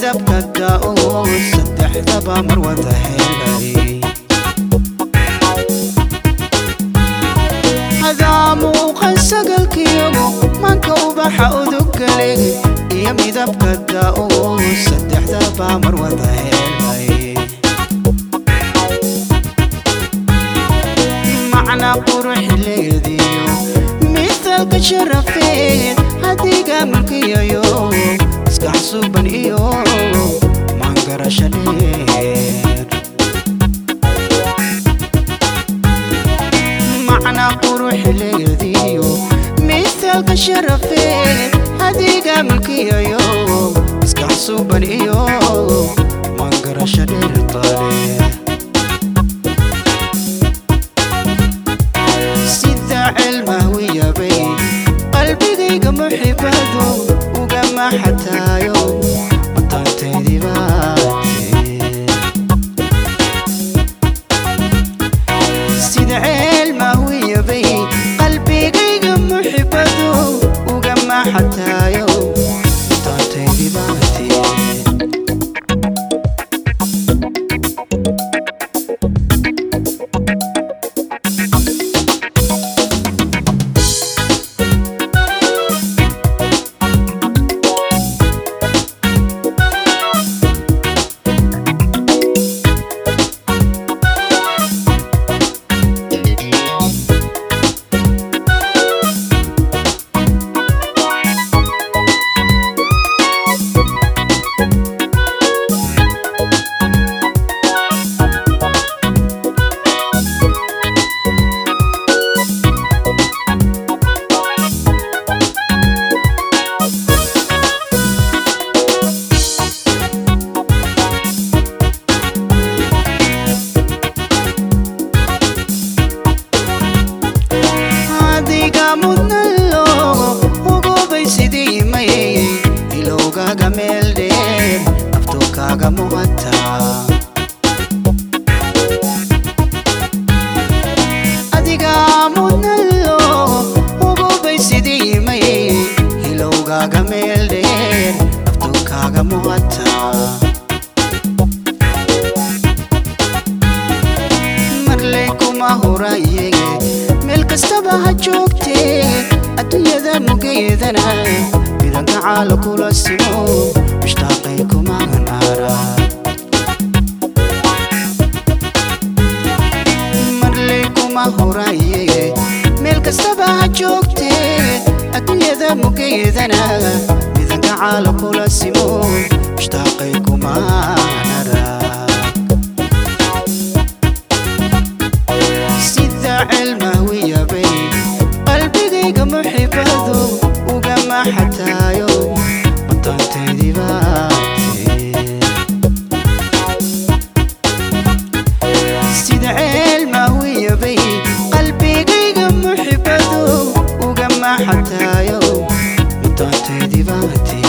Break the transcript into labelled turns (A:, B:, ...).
A: midabka daa'o saddexdaba mar wada helay hadaa muuqan sagalkiyago manka ubaxa udugale iyo midabka daa'o saddexdaba mar wada helay macna qurux leediyo mithaalka sharafeed hadiga mulkiyayo iska xasuuban iyo maangarasha dheer macna qurux leediyo mithaalka sharafeed hadiga mulkiyayo iska xasuuban iyo maangarasha dheer tale sida cilmahwiyabay qalbigayga muxibadu ugama xataayo mataantaydii baate sida cilmahwiyabay qalbigayga muxibadu ugama xataayo mataantaydii baate adiga mudnalo ugubay sidii mayay ilowgaga meel dheer naftu kaaga muuqata adiga mudnalo ugubay sidii mayay ilowgaga meel dheer naftu kaaga muuqata marley kuma hurayege meel kastaba ha joogtee adduunyada mugeedana midanka caala kula simo mushtaaqay kuma hanaara marley kuma hurayege meel kastaba ha joogtee adduunyada mugeedana midanka caala kula simo mushtaaqay kuma hanaara sida cilmahwiyabay qalbigayga muxibadu ugama xataayo mataantaydii baate sida cilmahwiyabay qalbigayga muxibadu ugama xataayo mataantaydii baate